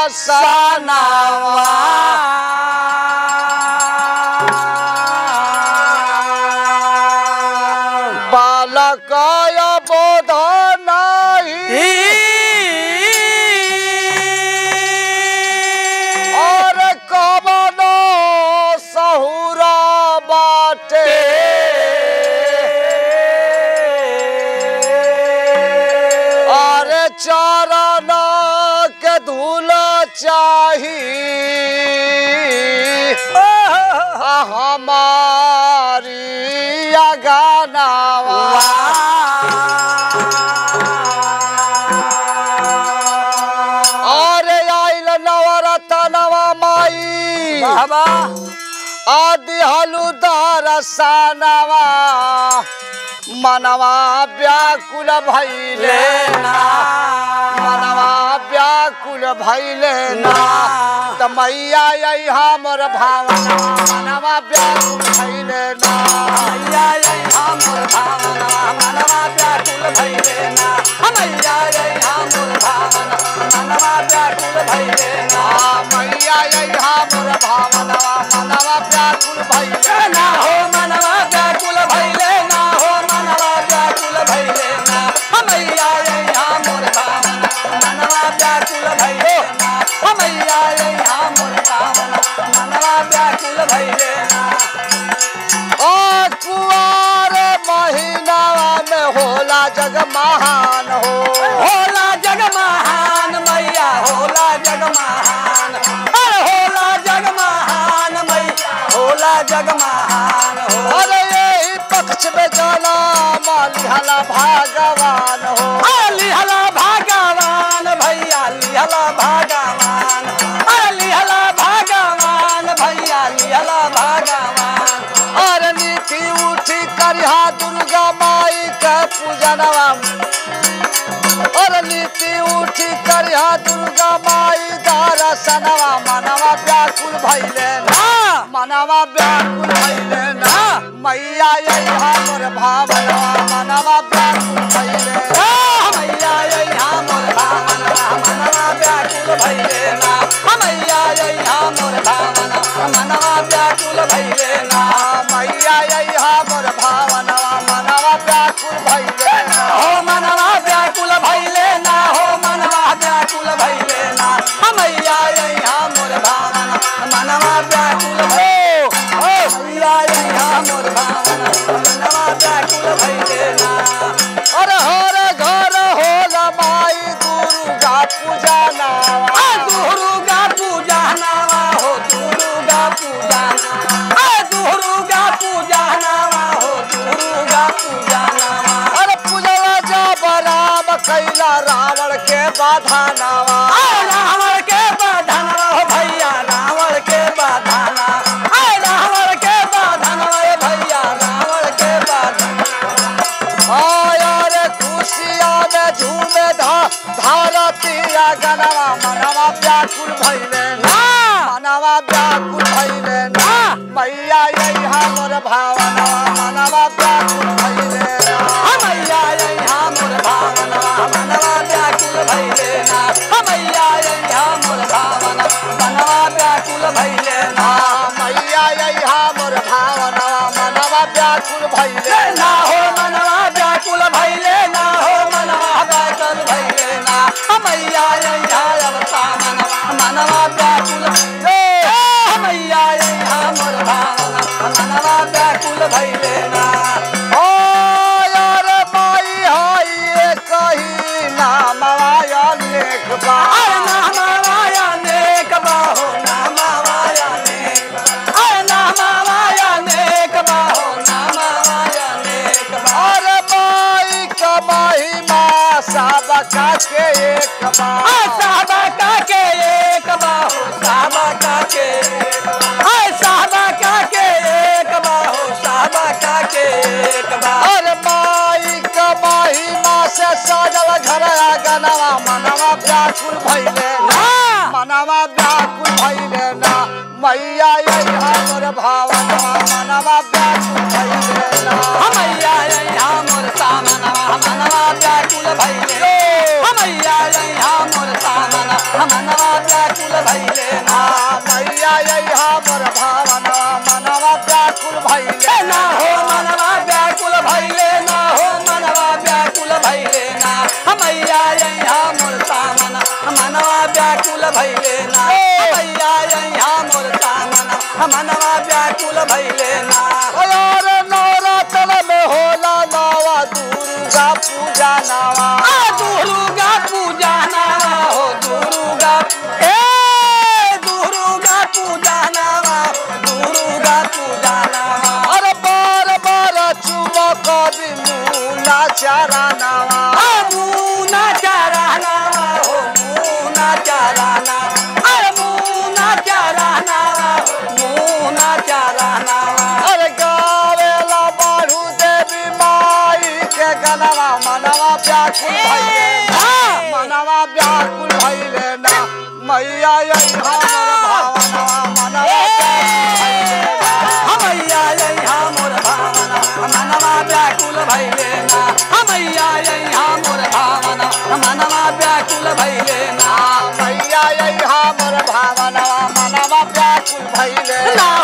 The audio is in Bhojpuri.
दर्शनवा बालक बोध नहीं और कवनो सहुरा बाटे और चरण के धूल चाही हमारी अगानावा और आइल नवरतनवा माई बाबा आदि हलुदार सानवा मनवा व्याकुल भैले ना मनवा व्याकुल भैले ना त मैया यही हमर भावना मनवा व्याकुल भैले ना मैया रे हमर भावना मनवा व्याकुल भइले ना मैया रे हमर भावना मनवा व्याकुल भइले ना आ, मैया यही हमर भावना मनवा व्याकुल भैले ना हो मनवा व्याकुल भइले ना हो मनवा व्याकुल भइले ना मैया रे हमर भावना मनवा व्याकुल भइले ना मैया रे हमर भावना मनवा व्याकुल भइले ना ओ कुआर महीनावा में होला जग महान हो होला जग महान मैया होला जग महान अरे होला जग महान मैया होला जग महान हो अरे यही पक्ष में जाना मालिहाला भगवान हो अरे लिहला भगवान भैया लिहला भगवान अरे लिहला भगवान भैया लिहला भगवान और नीति उठी करिहा दुर्गा माई के पूजनवा और नीति उठी करिहा दुर्गा माई दर्शनवा मनवा व्याकुल भैले ना मनवा व्याकुल भैले ना मैया यही हमर भावनवा मनवा व्याकुल भैले ना मैया यहाँ मोर भावना मनवा व्याकुल भैले ना मैया यहाँ मोर भावना मनवा व्याकुल भैले ना मैया यही हमर भावनवा मनवा व्याकुल भैले ना हो मनवा व्याकुल भैले ना हो मनवा व्याकुल भैले ना मैया यहाँ मोर भावना मनवा व्याकुल भै हो मैया यहाँ मोर भावना मनवा व्याकुल भैले ना अरे हर घर होला माई दुर्गा पूजा नावा आ दुर्गा पूजा नावा हो दुर्गा पूजा नावा आ दुर्गा पूजा नावा हो दुर्गा पूजा नावा अरे पूजवा जब राम कैला रावण के बाधा नावा आ रावण के बाधनवा हो भैया रावण के बाधना आ रावण के बाधनवा हे भैया रावण के बाधना आया रे खुशिया में झूमे धा धारतिया गनवा मनवा व्याकुल भैले ना मनवा व्याकुल भैले ना मैया यही हमर भावनवा मनवा व्याकुल भैले ना मैया यहाँ मोर भावना मनवा व्याकुल भैले ना मैया यहाँ मोर भावना मनवा व्याकुल भैले ना मैया यही हमर भावनवा मनवा व्याकुल भैले ना हो मनवा व्याकुल भैले ना हो मनवा व्याकुल भैले ना मैया यहाँ अवता मनवा मनवा व्याकुल भैले मैया यहाँ मोर भावना मनवा व्याकुल भैले ना ओ यार माई हाय ये कही नाम आया लेख बा अरे नामावाया नेक बाहो नामावाया नेक अरे नामावाया नेक बाहो नामावाया नेक बाहो और माई का महिमा सबका के एक बा साबा का के एक बाहो साबा का के हाय साबा का के एक बाहो साबा का के एक बाहो और माई का महिमा से सजल घर गनवा मनवा व्याकुल भैले ना मनवा व्याकुल भैले ना मैया यही हमर भावनवा मनवा व्याकुल भैले ना हमैया यहाँ मोर सामना मनवा व्याकुल भैले हमैया यहाँ मोर सामना मनवा व्याकुल भैले ना मैया अइहा मोर भावनवा मनवा व्याकुल भइले ना हो मनवा व्याकुल भैले ना हो मनवा व्याकुल भैले ना मैया यहाँ मोर सामन मनवा व्याकुल भैले ना मैया यहाँ मोर सामन मनवा व्याकुल भैले ना यार नवरात्र में होला नवा दुर्गा पूजा नवा आ दुर्गा पूजा नावा हो दुर्गा ए दुर्गा पूजा नावा दुर्गा पूजा नावा अरे बार बार चुमक बिमुना चारा नवा मुना चारा नावा हो मुना चारा नावा अरे मुना चारा नावा मुना चारा नावा अरे गावेला बाढ़ू देवी माई के गनवा मनवा व्याकुल भइले ना मनवा व्याकुल भइले ना मैया अइहा मोर भावनवा मनवा व्याकुल भइले ना। हमैया यहाँ मोर भावना मनवा व्याकुल भैले ना हमैया यहाँ मोर भावना मनवा व्याकुल भैले ना मैया अइहा मोर भावनवा मनवा व्याकुल भइले ना